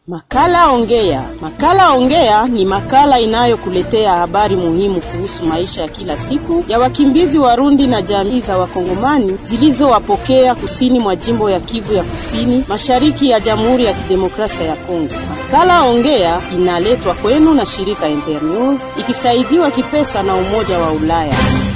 Makala Ongea. Makala Ongea ni makala inayokuletea habari muhimu kuhusu maisha ya kila siku ya wakimbizi Warundi na jamii za Wakongomani zilizowapokea kusini mwa jimbo ya Kivu ya Kusini, mashariki ya Jamhuri ya Kidemokrasia ya Kongo. Makala Ongea inaletwa kwenu na shirika Internews ikisaidiwa kipesa na Umoja wa Ulaya.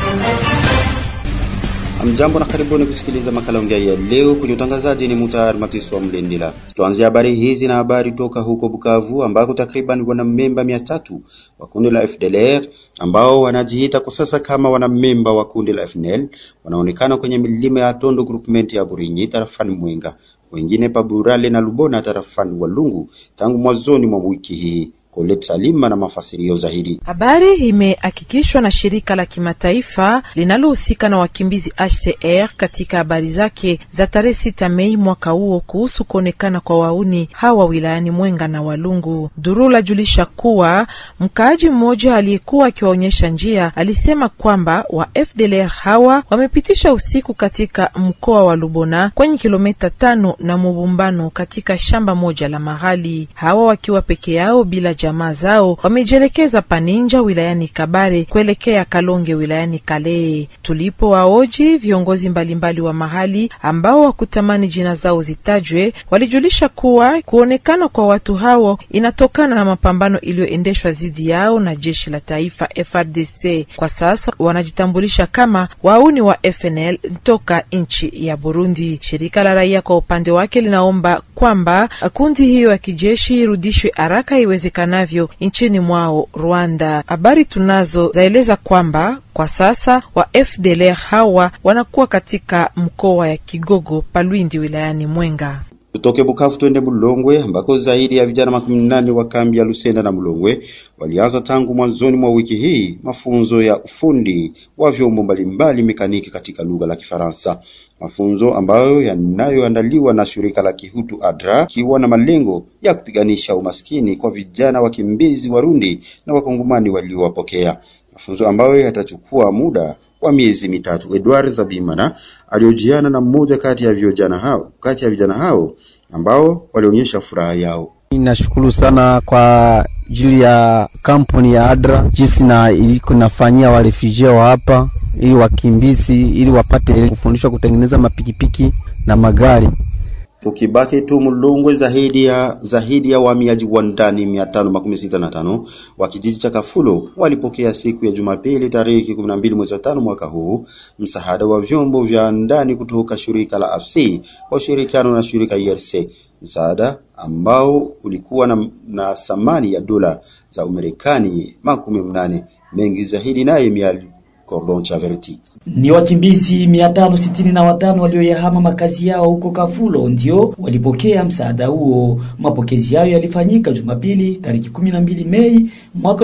Mjambo na karibuni kusikiliza makala ongea ya leo. Kwenye utangazaji ni Mutar Matiso wa Mlendila. Tuanze habari hizi na habari toka huko Bukavu ambako takriban wanamemba mia tatu wa kundi la FDLR ambao wanajiita kwa sasa kama wanamemba wa kundi la FNL wanaonekana kwenye milima ya Tondo groupment ya Burinyi tarafani Mwenga, wengine Paburale na Lubona tarafani Walungu tangu mwanzoni mwa wiki hii. Colette Salima na mafasirio zaidi. Habari imehakikishwa na shirika la kimataifa linalohusika na wakimbizi HCR katika habari zake za tarehe sita Mei mwaka huo kuhusu kuonekana kwa wauni hawa wilayani Mwenga na Walungu. Durula julisha kuwa mkaaji mmoja aliyekuwa akiwaonyesha njia alisema kwamba wa FDLR hawa wamepitisha usiku katika mkoa wa Lubona kwenye kilomita tano na Mubumbano katika shamba moja la mahali, hawa wakiwa peke yao bila jamaa zao wamejielekeza Paninja wilayani Kabare kuelekea Kalonge wilayani Kale. Tulipo waoji viongozi mbalimbali wa mahali ambao wakutamani jina zao zitajwe, walijulisha kuwa kuonekana kwa watu hao inatokana na mapambano iliyoendeshwa dhidi yao na jeshi la taifa FRDC. Kwa sasa wanajitambulisha kama wauni wa FNL toka nchi ya Burundi. Shirika la raia kwa upande wake linaomba kwamba kundi hiyo ya kijeshi irudishwe haraka iwezekanavyo nchini mwao Rwanda. Habari tunazo zaeleza kwamba kwa sasa wa FDLR hawa wanakuwa katika mkoa ya Kigogo Palwindi wilayani Mwenga. Tutoke Bukavu twende Mulongwe ambako zaidi ya vijana makumi nane wa kambi ya Lusenda na Mulongwe walianza tangu mwanzoni mwa wiki hii mafunzo ya ufundi wa vyombo mbalimbali mekaniki katika lugha la Kifaransa, mafunzo ambayo yanayoandaliwa na shirika la Kihutu ADRA ikiwa na malengo ya kupiganisha umaskini kwa vijana wakimbizi Warundi na Wakongomani waliowapokea, mafunzo ambayo yatachukua muda wa miezi mitatu. Edward Zabimana aliojiana na mmoja kati ya vijana hao kati ya vijana hao ambao walionyesha furaha yao. Nashukuru sana kwa juu ya kampuni ya ADRA jinsi na iliko nafanyia warefugee wa hapa ili wakimbizi ili wapate kufundishwa kutengeneza mapikipiki na magari. Tukibaki tu Mulongwe, zaidi ya zaidi ya wahamiaji wa ndani mia tano makumi sita na tano wa kijiji cha Kafulo walipokea siku ya Jumapili tarehe kumi na mbili mwezi wa tano mwaka huu msaada wa vyombo vya ndani kutoka shirika la AFC kwa ushirikiano na shirika IRC, msaada ambao ulikuwa na, na thamani ya dola za Umarekani makumi mnane. Mengi zaidi naye miali Cordon Chaverti. Ni wakimbizi mia tano sitini na watano walioyahama makazi yao huko Kafulo ndio walipokea msaada huo. Mapokezi hayo yalifanyika Jumapili tariki 12 Mei mwaka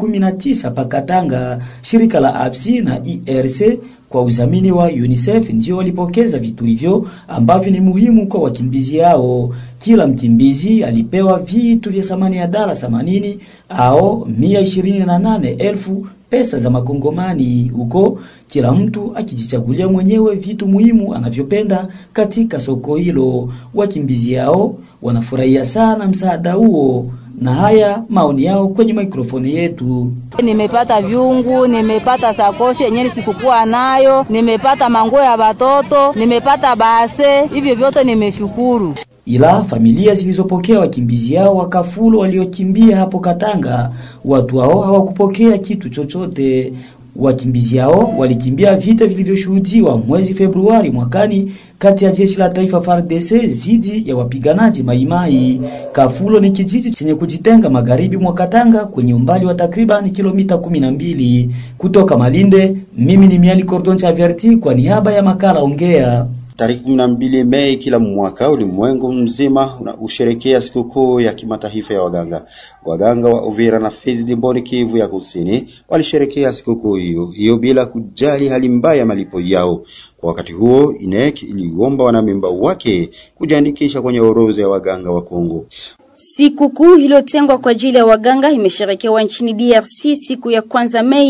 2019 Pakatanga. Shirika la APSI na IRC kwa udhamini wa UNICEF ndio walipokeza vitu hivyo ambavyo ni muhimu kwa wakimbizi hao. Kila mkimbizi alipewa vitu vya thamani ya dola 80 au mia ishirini na nane elfu pesa za makongomani huko, kila mtu akijichagulia mwenyewe vitu muhimu anavyopenda katika soko hilo. Wakimbizi hao wanafurahia sana msaada huo, na haya maoni yao kwenye mikrofoni yetu. Nimepata vyungu, nimepata sakoshi yenyewe sikukuwa nayo, nimepata manguo ya watoto, nimepata base, hivyo vyote nimeshukuru. Ila familia zilizopokea wakimbizi hao wa Kafulo waliokimbia hapo Katanga, watu hao hawakupokea kitu chochote. Wakimbizi hao walikimbia vita vilivyoshuhudiwa mwezi Februari mwakani kati ya jeshi la taifa FARDC dhidi ya wapiganaji Maimai. Kafulo ni kijiji chenye kujitenga magharibi mwa Katanga kwenye umbali wa takriban kilomita kumi na mbili kutoka Malinde. Mimi ni Miali Cordon Chaverti kwa niaba ya makala Ongea. Tarehe kumi na mbili Mei kila mwaka ulimwengu mzima usherekea sikukuu ya kimataifa ya waganga. Waganga wa Uvira na Fizi jimboni Kivu ya Kusini walisherekea sikukuu hiyo hiyo bila kujali hali mbaya ya malipo yao. Kwa wakati huo, INEC iliomba wanamemba wake kujiandikisha kwenye orodha ya waganga wa Kongo. Sikukuu iliyotengwa kwa ajili ya waganga imesherekewa nchini DRC siku ya kwanza Mei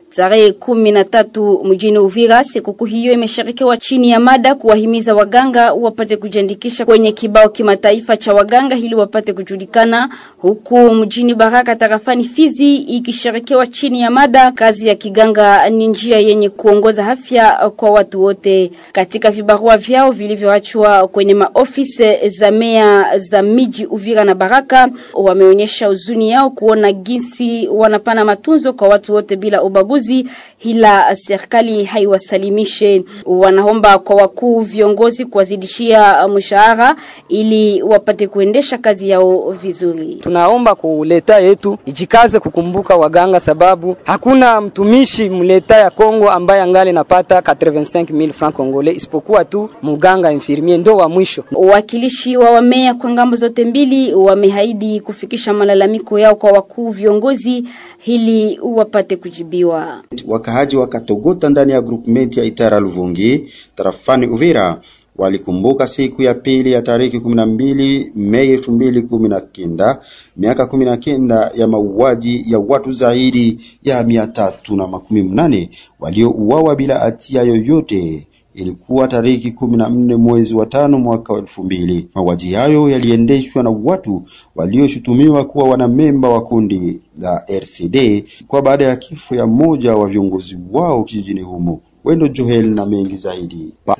tarehe kumi na tatu mjini Uvira. Sikukuu hiyo imeshirikiwa chini ya mada kuwahimiza waganga wapate kujiandikisha kwenye kibao kimataifa cha waganga ili wapate kujulikana, huku mjini Baraka tarafani Fizi ikishirikiwa chini ya mada kazi ya kiganga ni njia yenye kuongoza afya kwa watu wote. Katika vibarua vyao vilivyoachwa kwenye maofisi za meya za miji Uvira na Baraka, wameonyesha huzuni yao kuona jinsi wanapana matunzo kwa watu wote bila ubaguzi, ila serikali haiwasalimishe. Wanaomba kwa wakuu viongozi kuwazidishia mshahara ili wapate kuendesha kazi yao vizuri. Tunaomba kuleta yetu ijikaze kukumbuka waganga, sababu hakuna mtumishi mleta ya Kongo ambaye angali napata 85000 francs congolais isipokuwa tu muganga infirmier ndo wa mwisho. Wakilishi wa wamea kwa ngambo zote mbili wamehaidi kufikisha malalamiko yao kwa wakuu viongozi ili wapate kujibiwa. Wakaaji wa Katogota ndani ya groupement ya Itara Luvungi tarafani Uvira walikumbuka siku ya pili ya tariki kumi na mbili Mei elfu mbili kumi na kenda miaka kumi na kenda ya mauaji ya watu zaidi ya mia tatu na makumi mnane waliouawa bila hatia yoyote. Ilikuwa tariki kumi na nne mwezi wa tano mwaka wa elfu mbili. Mauaji hayo yaliendeshwa na watu walioshutumiwa kuwa wanamemba wa kundi la RCD kwa baada ya kifo ya mmoja wa viongozi wao kijijini humo. Wendo Joel na mengi zaidi pa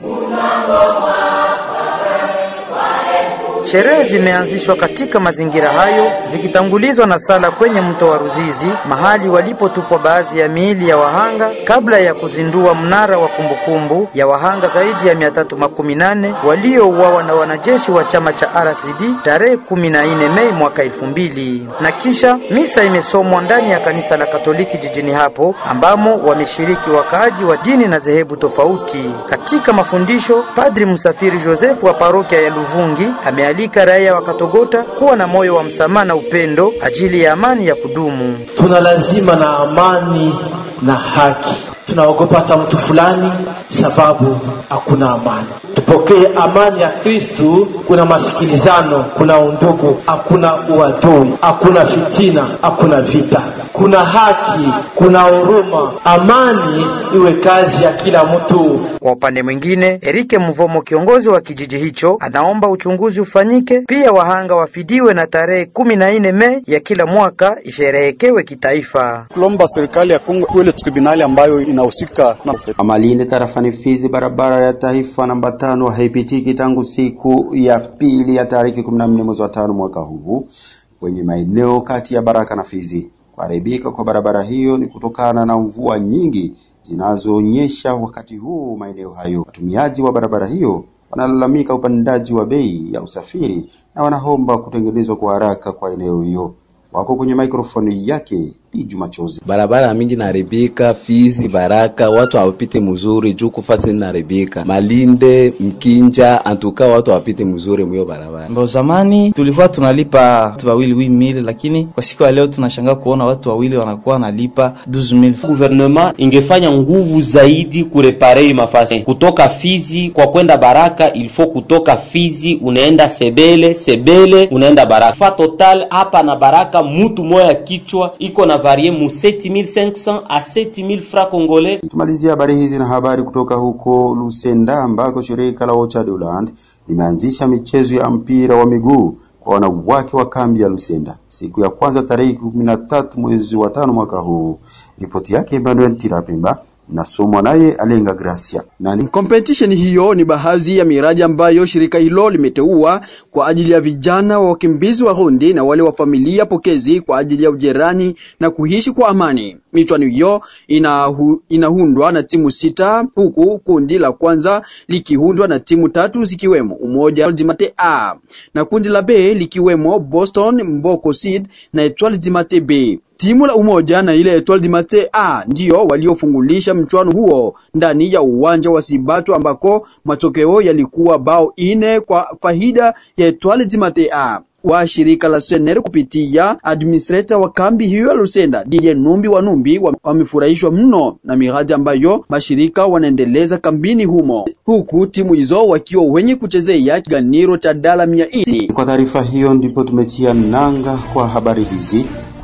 Sherehe zimeanzishwa katika mazingira hayo zikitangulizwa na sala kwenye mto wa Ruzizi, mahali walipotupwa baadhi ya miili ya wahanga kabla ya kuzindua mnara wa kumbukumbu ya wahanga zaidi ya mia tatu makumi nane waliouawa na wanajeshi wa chama cha RCD tarehe kumi na nne Mei mwaka elfu mbili. Na kisha misa imesomwa ndani ya kanisa la Katoliki jijini hapo ambamo wameshiriki wakaaji wa dini na dhehebu tofauti. Katika mafundisho, Padri Msafiri Joseph wa parokia ya Luvungi ame alika raia wa Katogota kuwa na moyo wa msamaha na upendo ajili ya amani ya kudumu. Tuna lazima na amani na haki. Tunaogopa hata mtu fulani sababu hakuna amani. Tupokee amani ya Kristu. Kuna masikilizano, kuna undugu, hakuna uadui, hakuna fitina, hakuna vita, kuna haki, kuna huruma. Amani iwe kazi ya kila mtu. Kwa upande mwingine, Erike Mvomo, kiongozi wa kijiji hicho, anaomba uchunguzi ufanyike, pia wahanga wafidiwe na tarehe kumi na nne Mei ya kila mwaka isherehekewe kitaifa. Kulomba serikali ya Kongo tuele tribunali ambayo inahusika na Amalinde tarafani Fizi, barabara ya taifa namba tano haipitiki tangu siku ya pili ya tariki 14 mwezi wa tano mwaka huu kwenye maeneo kati ya Baraka na Fizi. Kuharibika kwa barabara hiyo ni kutokana na mvua nyingi zinazoonyesha wakati huu maeneo hayo. Watumiaji wa barabara hiyo wanalalamika upandaji wa bei ya usafiri na wanaomba kutengenezwa kwa haraka kwa eneo hiyo. Wako kwenye mikrofoni yake Piju Machozi. Barabara mingi naribika Fizi, Baraka, watu hawapite mzuri juu kufasi naribika Malinde, Mkinja, antuka watu hawapite mzuri mwiyo barabara. Ndo zamani tulikuwa tunalipa watu wawili wi mili, lakini kwa siku ya leo tunashangaa kuona watu wawili wanakuwa wanalipa 12000. Gouvernement ingefanya nguvu zaidi kurepare hii mafasi kutoka Fizi kwa kwenda Baraka, ilfo kutoka Fizi unaenda Sebele, Sebele unaenda Baraka. Fa total hapa na Baraka mutu moya kichwa iko na varie mu 7500 a 7000 francs congolais. Tumalizia habari hizi na habari kutoka huko Lusenda ambako shirika la Ochadoland limeanzisha michezo ya mpira wa miguu kwa wanawake wa kambi ya Lusenda siku ya kwanza tarehe kumi na tatu mwezi wa tano mwaka huu. Ripoti yake Emmanuel Tirapemba nasomwa naye Alenga Gracia. Nani? Competition hiyo ni baadhi ya miradi ambayo shirika hilo limeteua kwa ajili ya vijana wa wakimbizi wa Rundi na wale wa familia pokezi kwa ajili ya ujirani na kuishi kwa amani. Michuano hiyo inahu, inahundwa na timu sita huku kundi la kwanza likihundwa na timu tatu zikiwemo Umoja Dimate A na kundi la B likiwemo Boston Mboko Seed na Etoile Dimate B. Timu la Umoja na ile Etoile du Matin A ndio waliofungulisha mchuano huo ndani ya uwanja wa Sibato ambako matokeo yalikuwa bao ine kwa faida ya Etoile du Matin A wa shirika la Sener kupitia administrator wa kambi hiyo ya Lusenda Didier Numbi wa Numbi wamefurahishwa mno na miradi ambayo mashirika wanaendeleza kambini humo, huku timu hizo wakiwa wenye kuchezea kiganiro cha dala mia nne. Kwa taarifa hiyo ndipo tumetia nanga kwa habari hizi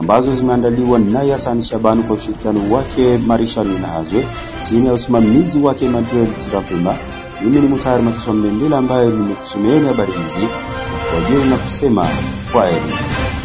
ambazo zimeandaliwa naye Hassan Shabani kwa ushirikiano wake Marisha Ninahazwe chini ya usimamizi wake Emmanuel Tirampema. Mimi ni Mutayari Mateso Mlendela ambaye nimekusomeeni habari hizi na kwa na kusema kwaheri.